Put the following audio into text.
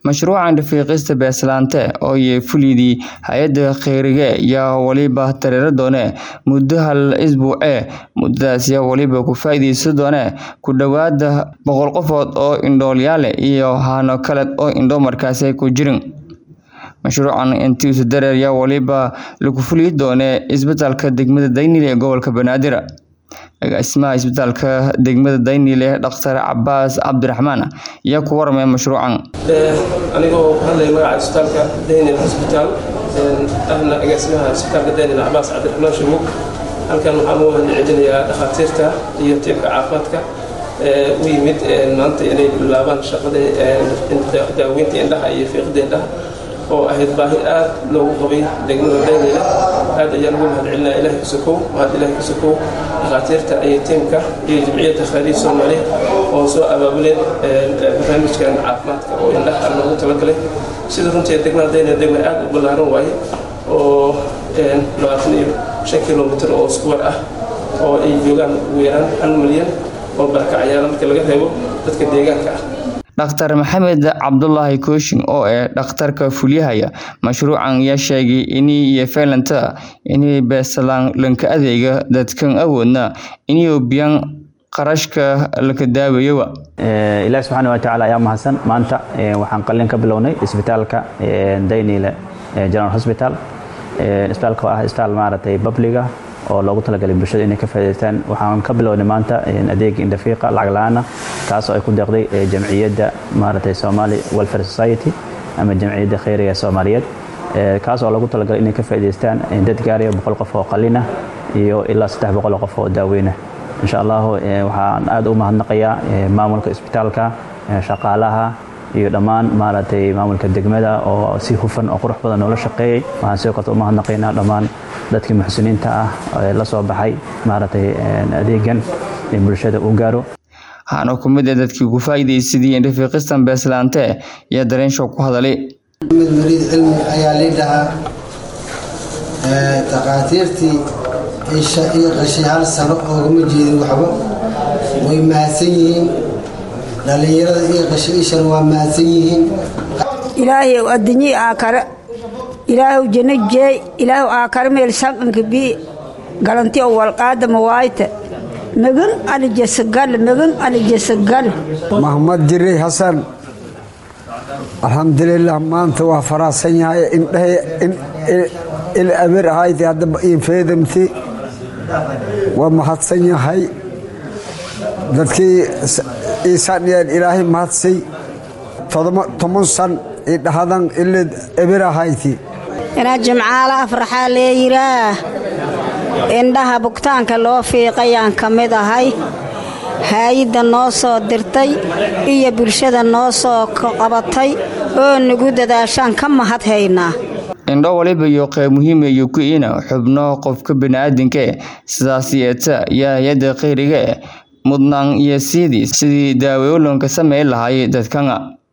Mashruucan rafiiqista beeslaante oo ay fulidii hay'adda kheyriga ayaa waliba dareere doone muddo hal isbuuc ah muddadaas ayaa waliba ku faa'iideysan doone ku dhawaad boqol qofood oo indhoolayaal iyo hano kale oo indho markaasi ku jirin mashruucan intiisa dareer ayaa waliba lagu fuli doone isbitaalka degmada Daynile ee gobolka Banaadir agaasimaha isbitaalka degmada Daynile Dr. Cabbaas Cabdiraxmaan ayaa ku waramay mashruucan anigoo ku hadlaya magaca isbitaalka Daynile Hospital ahna agaasimaha isbitaalka Daynile Cabbaas Cabdiraxmaan Shamuug halkan waxaan u mahadcelinayaa dhakhaatiirta iyo tiimka caafimaadka u yimid maanta inay bilaabaan shaqada daaweynta indhaha iyo fiiqda indhaha oo ahayd baahi aad loogu qabay degmada daynile aad ayaan ugu mahadcelinaa ilahay kusakow mahad ilahay kusakow dhakhaatiirta iyo tiimka iyo jimciyadda khayriya soomaaliya oo soo abaabuleen barnaamijkan caafimaadka oo indhaha loogu talagalay sida runtii degmada daynile degma aad u ballaaran waaye oo labaatan iyo shan kilomitr oo iskuwar ah oo ay joogaan ugu yaraan hal milyan oo barakacayaala marka laga reebo dadka deegaanka ah Dr. Maxamed Cabdullaahi Kooshin oo ah dhakhtarka fuliyahaya mashruucan ayaa sheegay inay iyo feelanta inay beeslaan lanka adeega dadkan awoodna inay biyaan qarashka laka daaweeyo ilaahi subxaana wa tacaala ayaa mahadsan maanta waxaan qalin ka bilownay isbitaalka Daynile General Hospital isbitaalka oo ah isbitaal maaragtay babliga oo loogu talagalay bulshada inay ka faa'iidaystaan waxaan ka bilownay maanta adeeg indhafiiqa lacag la'aan ah kaas oo ay ku deeqday jamciyadda maaragtay Somali Welfare Society ama jamciyadda khayriga Soomaaliyeed kaas oo loogu talagalay inay ka faa'iidaystaan dad gaaraya boqol qof oo qalina iyo ilaa saddex boqol oo qof oo daaweyna insha Allah waxaan aad u mahadnaqayaa maamulka isbitaalka shaqaalaha iyo dhammaan maaragtay maamulka degmada oo si hufan oo qurux badan noola shaqeeyay waxaan sidoo kale u mahadnaqaynaa dhammaan dadkii muxsiniinta ah ee la soo baxay maaragtay adeegan in bulshada uu gaaro waxaana ku mid ah dadkii ku faa'iidaysadii rafiiqistan beeslaante iyo dareen shoog ku hadalay mid waliid cilmi ayaa lii dhahaa takhaatiirtii isha iyo qashay hal sano oogama jeedin waxba way mahadsan yihiin dhallinyarada iyo qashay ishan waa mahadsan yihiin ilaahay adduunyi aakare ilaahu janno jeey ilaahu aakare meel sanqanka bii galanti oo walqaada mawaayta magan alijasagal magan alijasagal maxmed jiray xasan alxamdulilah maanta waa faraxsan yahay indhahay il amir ahayd haddaba infeedamti waa mahadsan yahay dadkii iisaniyeen ilaahay mahadsay toban san idhahadan ilid ebir ahayti inaa jimcaala afraxaa leeyiraa indhaha bugtaanka loo fiiqayaan ka mid ahay haayidda noo soo dirtay iyo bulshada noo soo qabatay oo nagu dadaashaan ka mahad haynaa indho waliba iyo qayb muhiima iyo ku ina xubno qofka bani'aadinka sidaas yeeta iyo hay-adda khayriga mudnaan iyo siidii sidii daaweolonka sameyn lahaay dadkana